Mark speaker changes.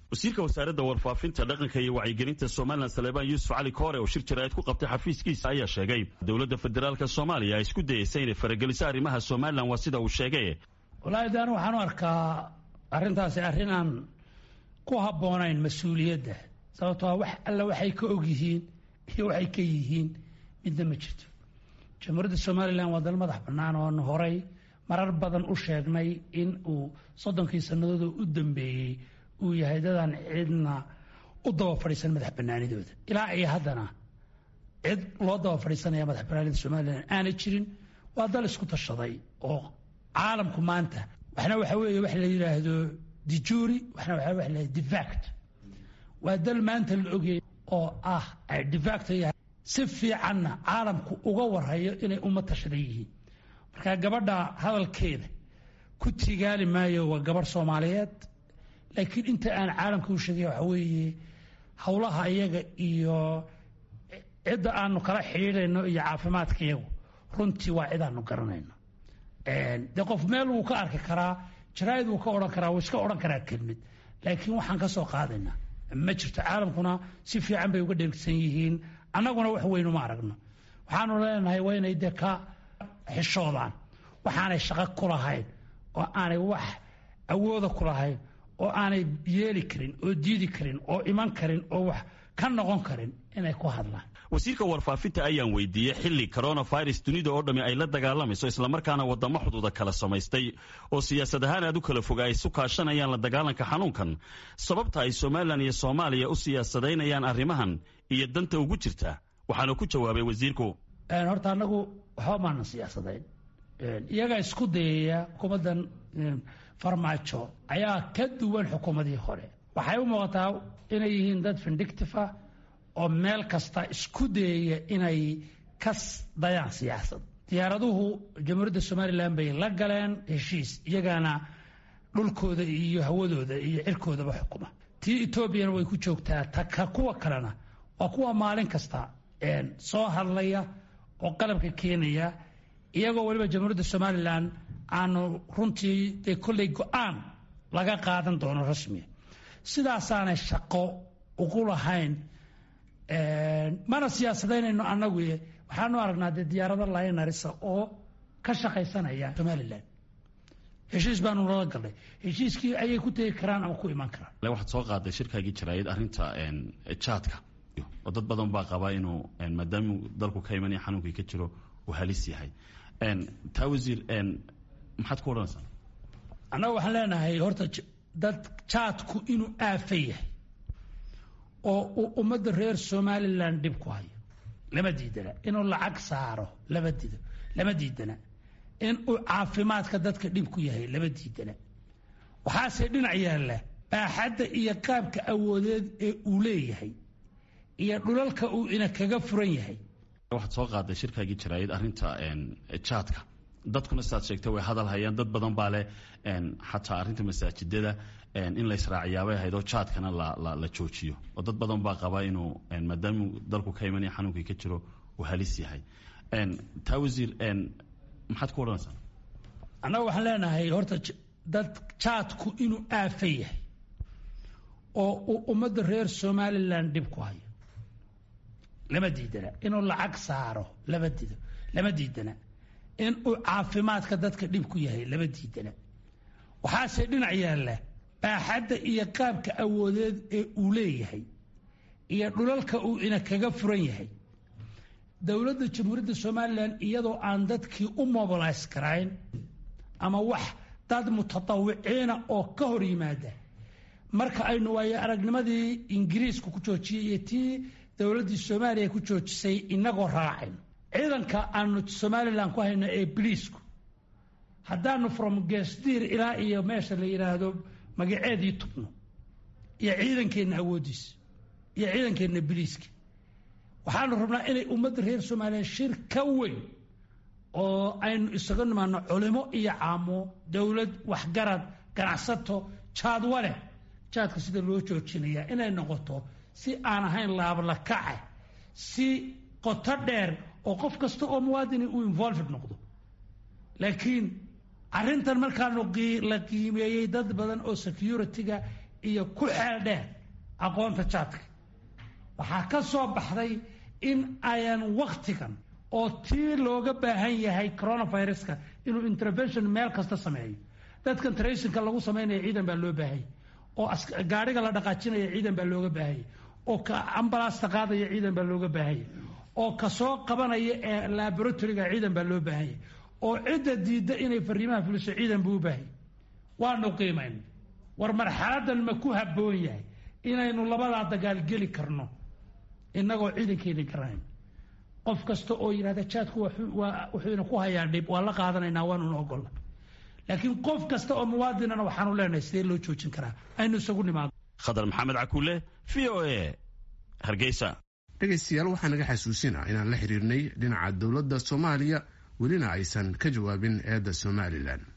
Speaker 1: wasiirka wasaaradda warfaafinta dhaqanka iyo wacyigelinta somalilan saleebaan yuusuf cali koore oo shir jaraa'id ku qabtay xafiiskiisa ayaa sheegay dowladda federaalka soomaaliya ay isku dayeysa inay farageliso arrimaha somalilan waa sida uu sheegay
Speaker 2: wallaahi de anu waxaan u arkaa arrintaasi arrin aan ku habboonayn mas-uuliyadda sababtoo wax alla waxay ka og yihiin iyo waxay ka yihiin midna ma jirto jamhuuriyadda somalilan waa dal madax bannaan oon horay marar badan u sheegnay in uu soddonkii sannadood u dambeeyey uu yahay dadaan cidna u daba fadhiisan madax bannaanidooda ilaa iyo haddana cid loo daba fadhiisanaya madax bannaanida somalilan aanay jirin waa dal isku tashaday oo caalamku maanta waxna waxa weeye wax la yidhaahdo dijuri waxna waxa wax la difact waa dal maanta la ogyahay oo ah difact yahay si fiicanna caalamku uga warhayo inay uma tashadan yihiin marka gabadha hadalkeeda ku tigaali maayo waa gabarh soomaaliyeed laakiin inta aan caalamka u sheegay waxa weeye howlaha iyaga iyo cidda aanu kala xidhiidhayno iyo caafimaadka iyagu runtii waa cid aanu garanayno dee qof meel wuu ka arki karaa jaraa'id wuu ka odhan karaa wuu iska odhan karaa kelmid laakiin waxaan ka soo qaadaynaa ma jirto caalamkuna si fiican bay uga dheegsan yihiin annaguna wax weynu ma aragno waxaanu leenahay waa inay dee ka xishoodaan waxaanay shaqo ku lahayn oo aanay wax awooda ku lahayn oo aanay yeeli karin oo diidi karin oo iman karin oo wax ka noqon karin inay ku hadlaan
Speaker 1: wasiirka warfaafinta ayaan weydiiyey xilli coronavirus dunida oo dhammi ay la dagaalamayso islamarkaana wadamo xuduuda kala samaystay oo siyaasad ahaan aad u kala foga ay isu kaashanayaan la dagaalanka xanuunkan sababta ay somalilan iyo soomaaliya u siyaasadaynayaan arrimahan iyo danta ugu jirta waxaana ku jawaabay wasiirku
Speaker 2: horta annagu waxba maana siyaasadayn iyagaa isku dayaya xukuumaddan farmaajo ayaa ka duwan xukuumadii hore waxay u muuqataa inay yihiin dad vindictifa oo meel kasta isku dayaya inay ka dayaan siyaasad diyaaraduhu jamhuuriyadda somalilan bay la galeen heshiis iyagaana dhulkooda iyo hawadooda iyo cirkoodaba xukuma tii etoobiyana way ku joogtaa taka kuwa kalena waa kuwa maalin kasta soo hadlaya oo qalabka keenaya iyagoo weliba jamhuuriyadda somalilan aanu runtii dee kolley go-aan laga qaadan doono rasmiya sidaasaanay shaqo ugu lahayn mana siyaasadaynayno annagu waxaanu aragnaa dee diyaarado laynarisa oo ka shaqaysanaya somalilan heshiis baanu nala galnay heshiiskii ayay ku tegi karaan ama ku iman karaan
Speaker 1: waxaad soo qaaday shirkaagii jaraayid arrinta jaadka oo dad badan baa qabaa inuu maadaamuu dalku ka imanaya xanuunkii ka jiro uu halis yahay taa wasiir maxaad ku odhanaysaa
Speaker 2: annaga waxaan leenahay horta dad jaadku inuu aafa yahay oo uu ummadda reer somalilan dhib ku hayo lama diidana inuu lacag saaro lama dido lama diidana in uu caafimaadka dadka dhib ku yahay lama diidana waxaase dhinac yaalla baaxadda iyo qaabka awoodeed ee uu leeyahay iyo dhulalka uu ina kaga furan yahay
Speaker 1: waxaad soo qaaday shirkaagii jaraayid arrinta jaadka dadkuna sidaad sheegtay way hadal hayaan dad badan baa leh xataa arrinta masaajidada in la israaciyaabay ahayd oo jaadkana la joojiyo oo dad badan baa qabaa inuu maadaamuu dalku ka imanaya xanuunkii ka jiro uu halis yahay taa wasiir maxaad ku odhanaysaa
Speaker 2: annaga waxaan leenahay horta dad jaadku inuu aafa yahay oo uu ummadda reer somalilan dhib ku hayo lama diidana inuu lacag saaro lama dido lama diidana in uu caafimaadka dadka dhib ku yahay lama diidana waxaase dhinac yaalla baaxadda iyo qaabka awoodeed ee uu leeyahay iyo dhulalka uu ina kaga furan yahay dowladda jamhuuriyadda somalilan iyadoo aan dadkii u mobilays karayn ama wax dad mutatawiciina oo ka hor yimaada marka aynu waayo aragnimadii ingiriisku ku joojiyey iyo tii dowladdii soomaaliya ku joojisay inagoo raacayno ciidanka aanu somalilan ku hayno ee biliisku haddaanu from geesdiir ilaa iyo meesha la yidhaahdo magaceedii tubno iyo ciidankeenna awoodiisa iyo ciidankeenna biliiska waxaanu rabnaa inay ummadda reer somalilan shir ka weyn oo aynu isaga nimaano culimo iyo caamo dowlad waxgarad ganacsato jaadwale jaadka sida loo joojinayaa inay noqoto si aan ahayn laablakace si qoto dheer oo qof kasta oo muwaadini uu involved noqdo laakiin arrintan markaanu la qiimeeyey dad badan oo security-ga iyo ku xeel dheer aqoonta jaadka waxaa ka soo baxday in ayan waktigan oo tii looga baahan yahay coronaviruska inuu intervention meel kasta sameeyo dadkan traysinka lagu samaynaya ciidan baa loo baahanya oo gaadhiga la dhaqaajinaya ciidan baa looga baahanya oo ka ambalaasta qaadaya ciidan baa looga baahanya oo ka soo qabanaya ee laboratoryga ciidan baa loo baahanya oo cidda diidda inay fariimaha fuliso ciidan buu u baahanya waanu qiimayna war marxaladan ma ku habboon yahay inaynu labadaa dagaal geli karno innagoo ciidankeeni garanayn qof kasta oo yidhahda jaadku wuxuuna ku hayaa dhib waa la qaadanaynaa waanuna ogolla laakiin qof kasta oo muwaadinana waxaanu leenahay sidee loo joojin karaa aynu isagu nimaado
Speaker 1: khadar maxamed cakuule v o a hargeysa
Speaker 3: dhegaystayaal waxaa naga xasuusinaa inaan la xiriirnay dhinaca dowladda soomaaliya welina aysan ka jawaabin eedda somalilan